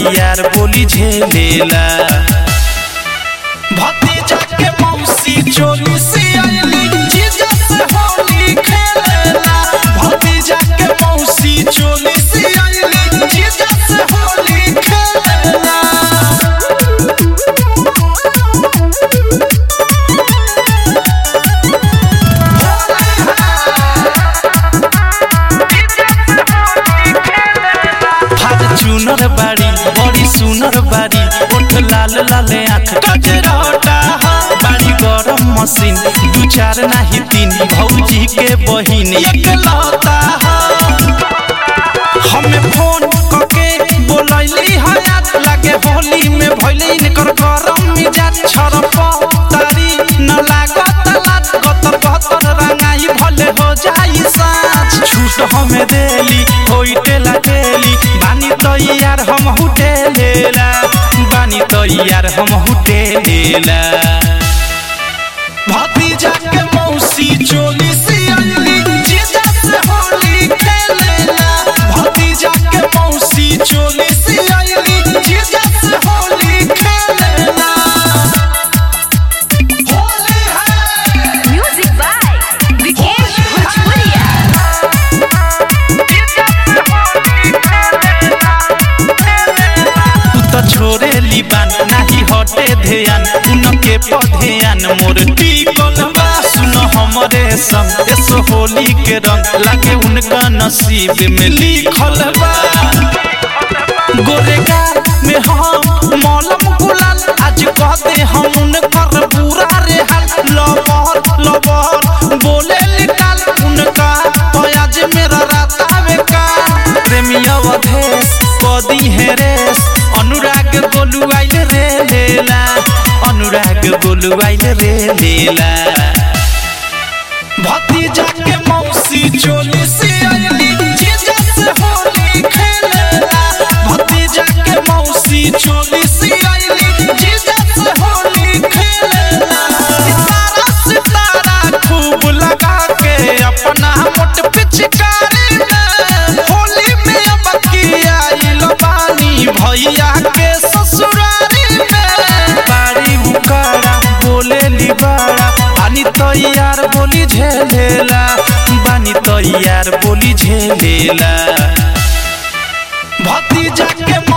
तैयार बोली झेलेला भतीजा के मौसी चोली से आइली जीजा से होली खेलेला भतीजा के मौसी चोली से आइली जीजा से होली खेलेला चुनर बाड़ी बड़ी सुनर बाड़ी ओठ लाल लाल आँख कजरटा बाड़ी गरम मशीन दू चार नाही तीन भौजी के बहिन एक लौता हमें फोन करके बोलैली हयात लागे होली में भइले इनकर गरम मिजाज छरप तारी न लागत लात गतर गतर रंगाई भले हो जाई साँझ छूट हमें देली होइटे लागेली बानी तैयार हम हुटेलेला बानी तैयार हम हुटेलेला भतीजा के मौसी चोली से आइली जीजा से होली खेलेला भतीजा के मौसी चोली से आइली जीजा से होली खेलेला होली है Music by Vikesh Bhojpuria. तू तो छोड़े लिबान नाही हटे ध्यान उनके पधेयान मोर टिकल बा सुन हमरे संग एस होली के रंग लागे उनका नसीब में लिखल बा गोरेगा में हम मौलम गुलाल आज कहते हम उनकर पूरा रे हाल लबर लबर बोले निकाल उनका आज मेरा रातावे का प्रेमी अवधेश कदी है रेस अनुराग गोलू आइल रे लेला अनुराग गोलू आइल रे लेला भतीजा के मौसी चोली से आइली जीजा से होली खेलेला भतीजा के मौसी चोली से आइली जीजा से होली खेलेला सितारा सितारा खूब लगा के अपना मोट पिचकारी में होली में अब की आइल बानी भैया के ससुरारी में बाड़ी उकारा बोले लिबाड़ा बानी तैयार बोली झेलेला बानी तैयार बोली झेलेला भतीजा के